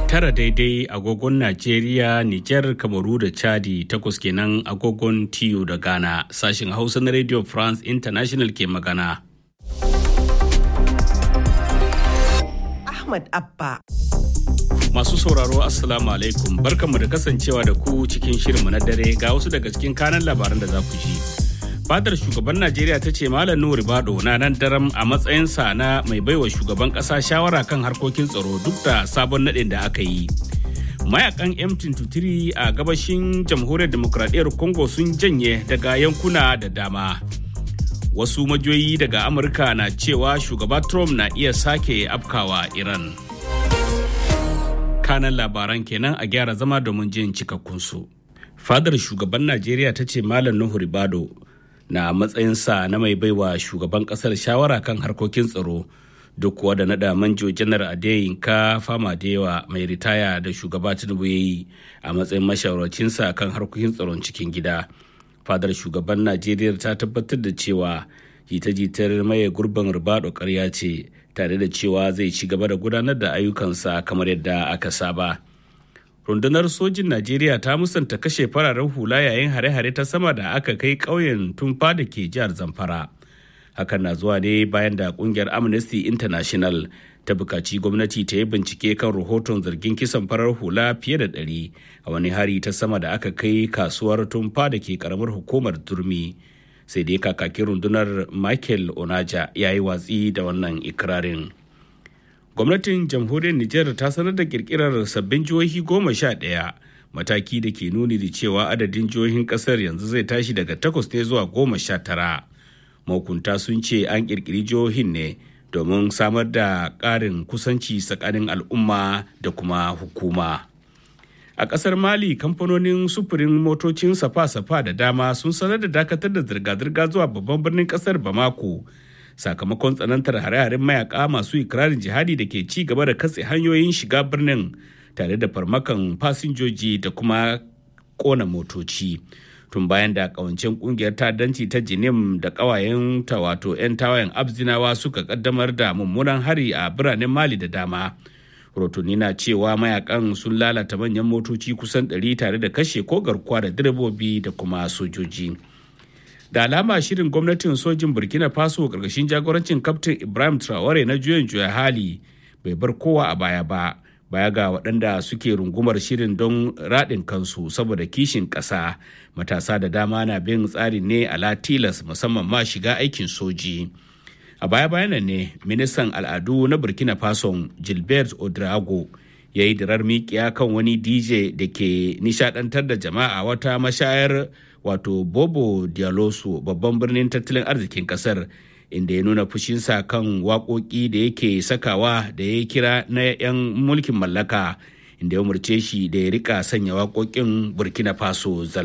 tara daidai agogon Najeriya, Nijar, Kamaru da Chadi takwas kenan agogon TU da Ghana sashin Hausa na Radio France International ke magana. Ahmad Abba. Masu sauraro Assalamu alaikum barkanmu da kasancewa da ku cikin shirinmu na dare ga wasu daga cikin kanan labaran da za ku ji. Fadar shugaban Najeriya ta ce Malam Nuhu Ribado na nan daram a matsayinsa na mai baiwa shugaban ƙasa shawara kan harkokin tsaro duk da sabon naɗin da aka yi. Mayakan M23 a gabashin jamhuriyar demokradiyyar Congo sun janye daga yankuna da dama. Wasu majoyi daga Amurka na cewa shugaba Trump na iya sake afkawa Iran. Kanan labaran kenan a gyara zama domin jin cikakkunsu. Fadar shugaban Najeriya ta ce Malam Nuhu Ribado na matsayinsa na mai baiwa shugaban kasar shawara kan harkokin tsaro duk kuwa da nada manjo janar adeyinka fama da yawa mai ritaya da shugaba tinubu ya yi a matsayin mashawarcinsa kan harkokin tsaron cikin gida fadar shugaban najeriya ta tabbatar da cewa jita-jitar maye gurbin ribado karya ce tare da cewa zai ci gaba da gudanar da ayyukansa kamar yadda aka saba. rundunar sojin najeriya ta musanta kashe fararen hula yayin hare-hare ta sama da aka kai ƙauyen tumfa da ke jihar zamfara hakan na zuwa ne bayan da kungiyar amnesty international ta bukaci gwamnati ta yi bincike kan rahoton zargin kisan farar hula fiye da ɗari a wani hari ta sama da aka kai kasuwar tumfa da ke karamar hukumar turmi sai dai kakakin rundunar michael onaja ya yi watsi da wannan ikirarin. gwamnatin jamhuriyar Nijar ta sanar da kirkirar sabbin jihohi goma sha ɗaya mataki da ke nuni da cewa adadin jihohin ƙasar yanzu zai tashi daga takwas ne zuwa goma sha tara mahukunta sun ce an kirkiri jihohin ne domin samar da ƙarin kusanci tsakanin al'umma da kuma hukuma a ƙasar mali kamfanonin sufurin motocin safa-safa da dama sun sanar da dakatar da zirga-zirga zuwa babban birnin ƙasar bamako sakamakon tsanantar hare-haren mayaka masu ikirarin jihadi da ke ci gaba da katse hanyoyin shiga birnin tare da farmakan fasinjoji da kuma kona motoci tun bayan da kawancen kungiyar ta'addanci ta jinim da kawayen ta wato 'yan tawayen abzinawa suka kaddamar da mummunan hari a biranen mali da dama rotuni na cewa mayakan sun lalata manyan motoci kusan 100 tare da kashe ko garkuwa da direbobi da kuma sojoji. da alama shirin gwamnatin sojin burkina faso karkashin jagorancin kaftin ibrahim traore na juyin juya hali bai bar kowa a baya ba baya ga waɗanda suke rungumar shirin don raɗin kansu saboda kishin ƙasa matasa da dama na bin tsarin ne a latilas musamman ma shiga aikin soji a baya bayanan ne ministan al'adu na burkina faso gilbert odrago ya yi dirar mikiya kan wani dj da ke nishadantar da jama'a wata mashayar wato bobo dialoso babban birnin tattalin arzikin kasar inda ya nuna fushinsa kan waƙoƙi da yake sakawa da ya kira na 'yan mulkin mallaka inda ya umarce shi da ya rika sanya waƙoƙin burkina faso